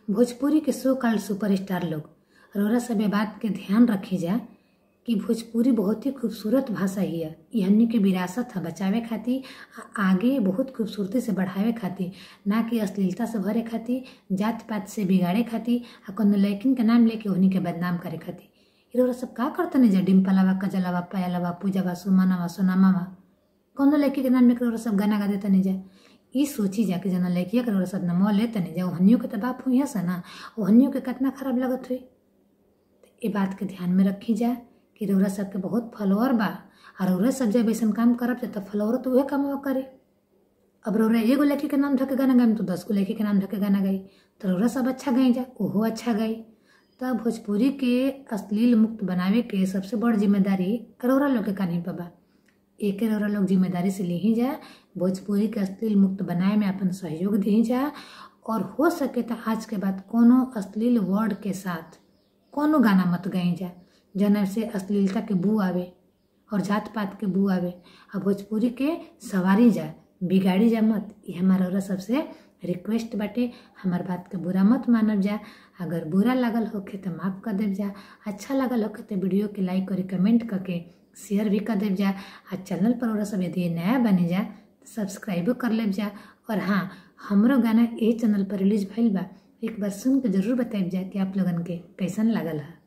भोजपुरी के so called superstar लोग रौरा सब ये बात के ध्यान रखी जा कि भोजपुरी बहुत ही खूबसूरत भाषा ही है ये हमनी के विरासत है बचावे खातिर आ आगे बहुत खूबसूरती से बढ़ावे खातिर ना कि अश्लीलता से भरे खातिर जात पात से बिगाड़े खातिर आ कोनो लैकिन के नाम लेके उन्हीं के बदनाम करे खातिर ये रौरा सब का करते नहीं जा डिम्पलावा कजलावा पयालावा पूजावा सुमनावा सोनामावा कौनो लड़की के नाम लेकर रौरा सब गाना गा देता नहीं जा ई सोची जा कि जना लड़किया के रौरा सब नमो लेते नहीं जा ओहनियों के तो बाप हुई से ना ओहनियों के कितना खराब लगत हुई ये बात के ध्यान में रखी जा कि रौरा सबके बहुत फॉलोअर बा और रौरा सब जब ऐसा काम करब तो फॉलोअर तो उहे काम करे अब रौरा एगो लड़की के नाम धके गाना गाई तो दस गो लड़की के नाम धके गाना गाई तो रौरा सब अच्छा गाई जा ओहो अच्छा गाई तब भोजपुरी के अश्लील मुक्त बनावे के सबसे बड़ जिम्मेदारी रौरा लोग के कान्ही पर बा एक रौरा लोग जिम्मेदारी से ली जा भोजपुरी के अश्लील मुक्त बनाए में अपन सहयोग दी जा और हो सके तो आज के बाद कोनो अश्लील वर्ड के साथ कोनो गाना मत गई जा जना से अश्लीलता के बू आवे और जात पात के बू आवे और भोजपुरी के सवारी जा बिगाड़ी जा मत ये हमारा रौरा सबसे रिक्वेस्ट बाटे हमार बात के बुरा मत मानब जा अगर बुरा लागल होखे तो माफ़ कर देव जा अच्छा लागल होखे तो वीडियो के लाइक और कमेंट करके शेयर भी कर देव जा आ चैनल पर और सब यदि नया बने जा तो सब्सक्राइबो कर लेव जा और हाँ हमरो गाना ए चैनल पर रिलीज भइल बा एक बार सुन के जरूर बताइब जा कि आप लोगन के कैसन लागल है